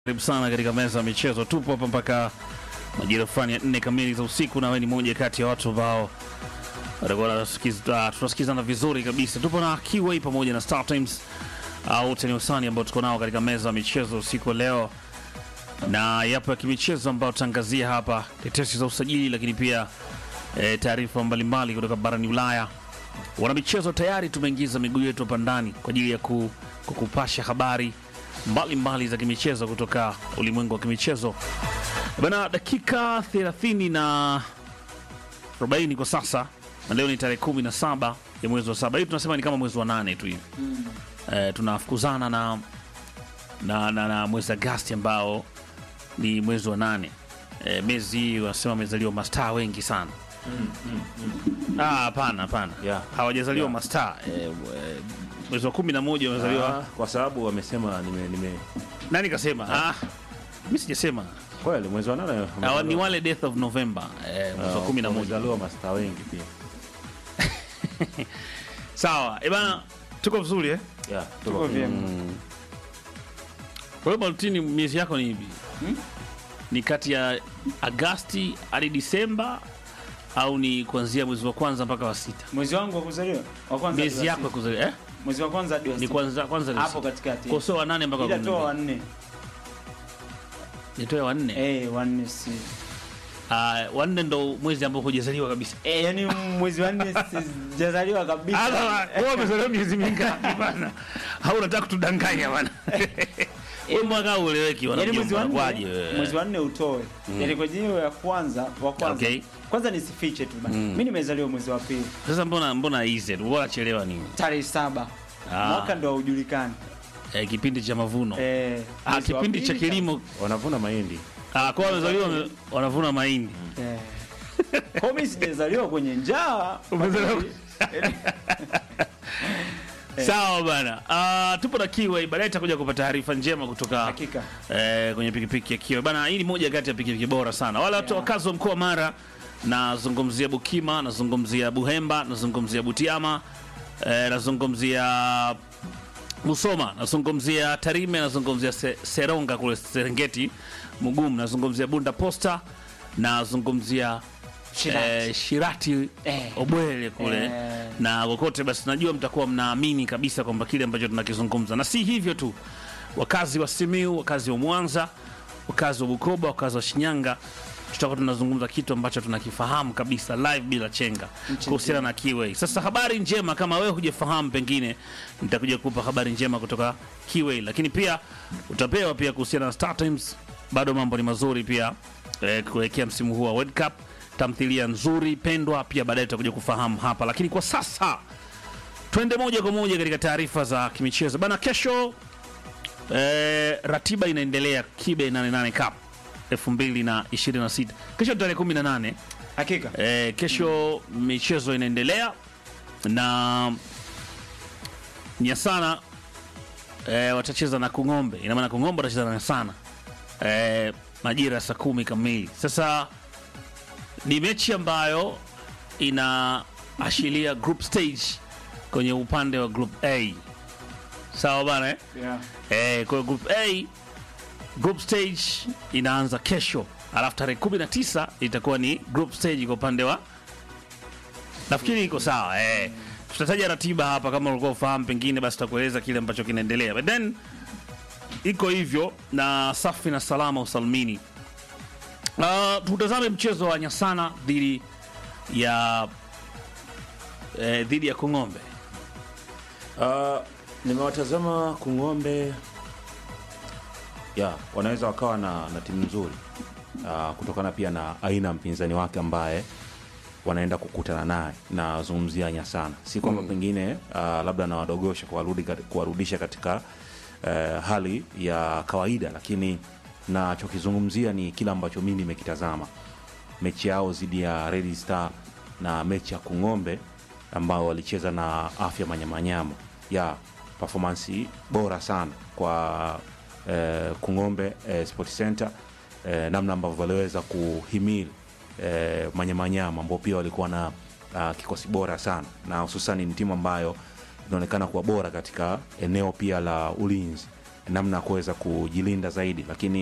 Karibu sana katika meza ya michezo. Tupo hapa mpaka majira fulani ya nne kamili za usiku, na wewe ni moja kati ya watu ambao watakuwa wanasikiza- tunasikizana vizuri kabisa. Tupo na Kiway pamoja na Star Times au Teniusani ambao tuko nao katika meza ya michezo usiku wa leo, na yapo ya kimichezo ambayo tutaangazia hapa, tetesi za usajili, lakini pia e, taarifa mbalimbali kutoka barani Ulaya. Wana michezo tayari tumeingiza miguu yetu hapa ndani kwa ajili ya ku, kukupasha habari mbalimbali mbali za kimichezo kutoka ulimwengu wa kimichezo bana. Dakika 30 na 40 kwa sasa, na leo ni tarehe 17 ya mwezi wa saba. Hii tunasema ni kama mwezi wa nane tu hivi eh, tunafukuzana na, na, na, na mwezi Agasti ambao ni mwezi wa nane. Eh, mezi hii wanasema wamezaliwa mastaa wengi sana. Ah, hapana hapana, Yeah. hawajazaliwa Yeah. mastaa eh, eh, mwezi wa kumi na moja wamezaliwa Ah, kwa sababu wamesema nime, nime nani kasema? Ah, mi sijasema. kweli mwezi wa nane Ah, ni wale death of November eh, mwezi wa kumi na moja. wamezaliwa mastaa wengi pia. Sawa eh bana, tuko vizuri eh? Yeah, Tuko tuko vyema. Kwa hiyo Baltini, miezi yako ni ipi? Ni kati ya Agasti hadi Disemba au ni kuanzia mwezi wa kwanza mpaka wa sita? Mwezi wangu wa kuzaliwa wa kwanza hadi Miezi wa yako ya sita. kuzaliwa eh? Mwezi wa kwanza hadi wa Ni sita. kwanza kwanza ni hapo sita. katikati. Kwa sio wa nane mpaka wa Ila kumi na toa wa mbili. nne. Nitoe wa nne. Eh, wa nne si. Ah, wa nne ndo mwezi ambao hujazaliwa kabisa. Eh, yani mwezi wa nne sijazaliwa kabisa. Sasa wewe umezaliwa miezi mingapi bana? Au unataka kutudanganya bana? Wewe mwaka ueleweki wana Yaani mwezi wa kwaje nne, wewe? mwezi wa nne utoe. Yaani kwa jina ya kwanza wa kwanza. Okay. Kwanza nisifiche tu bana. Mimi nimezaliwa mwezi wa pili, Sasa mbona mbona easy? Bora chelewa nini? tarehe saba. Ah. Mwaka ndo haujulikani. Eh, kipindi cha mavuno. Eh, Ah, mwezi wa kipindi cha pili kilimo wanavuna mahindi. ah, kwa wamezaliwa wame- wanavuna mahindi. Eh. Kwa mimi sijazaliwa kwenye njaa. Umezaliwa- Sawa bana. Ah, tupo na Kiway, baadaye tutakuja kupata taarifa njema kutoka Hakika. eh, kwenye pikipiki ya Kiway. Bana, hii ni moja kati ya pikipiki bora sana. Wale watu wakazi wa mkoa wa Mara, nazungumzia Bukima, nazungumzia Buhemba, nazungumzia Butiama, eh, nazungumzia Musoma, nazungumzia Tarime, nazungumzia Se Seronga kule Serengeti, Mugumu, nazungumzia Bunda Posta, nazungumzia Shirati. eh, Shirati Eh. Obwele kule Eh. na kokote basi, najua mtakuwa mnaamini kabisa kwamba kile ambacho tunakizungumza, na si hivyo tu, wakazi wa Simiu, wakazi wa Mwanza, wakazi wa Bukoba, wakazi wa Shinyanga, tutakuwa tunazungumza kitu ambacho tunakifahamu kabisa live bila chenga kuhusiana na Kiway. Sasa habari njema, kama wewe hujafahamu, pengine nitakuja kukupa habari njema kutoka Kiway, lakini pia utapewa pia kuhusiana na Star Times. Bado mambo ni mazuri pia eh, kuelekea msimu huu wa World Cup, tamthilia nzuri pendwa, pia baadaye tutakuja kufahamu hapa, lakini kwa sasa twende moja kwa moja katika taarifa za kimichezo bana. Kesho eh, ratiba inaendelea Kibe 88 Cup 2026 kesho tarehe 18 Hakika. eh, kesho michezo inaendelea na Nyasana eh, watacheza na Kung'ombe. Ina maana Kung'ombe watacheza na Nyasana eh, majira ya saa kumi kamili. Sasa ni mechi ambayo inaashiria group stage kwenye upande wa group A, sawa bana eh? Yeah. Eh, kwa hiyo group A group stage inaanza kesho, alafu tarehe 19 itakuwa ni group stage kwa upande wa nafikiri iko sawa eh. Tutataja ratiba hapa kama ulikuwa ufahamu, pengine basi tutakueleza kile ambacho kinaendelea, but then iko hivyo na safi na salama usalmini. Uh, tutazame mchezo wa Nyasana dhidi ya eh, dhidi ya Kung'ombe. Uh, nimewatazama Kung'ombe ya wanaweza wakawa na, na timu nzuri uh, kutokana pia na aina ya mpinzani wake ambaye wanaenda kukutana naye. Nazungumzia Nyasana, si kwamba pengine uh, labda nawadogosha kuwarudi kat- kuwarudisha katika uh, hali ya kawaida, lakini nachokizungumzia ni kile ambacho mi nimekitazama mechi yao dhidi ya Red Star na mechi ya Kung'ombe ambao walicheza na Afya Manyamanyama ya performance bora sana kwa eh, Kung'ombe eh, Sport Center eh, namna ambavyo waliweza kuhimili eh, Manyamanyama ambao pia walikuwa na uh, kikosi bora sana na hususani ni timu ambayo inaonekana kuwa bora katika eneo pia la ulinzi namna ya kuweza kujilinda zaidi, lakini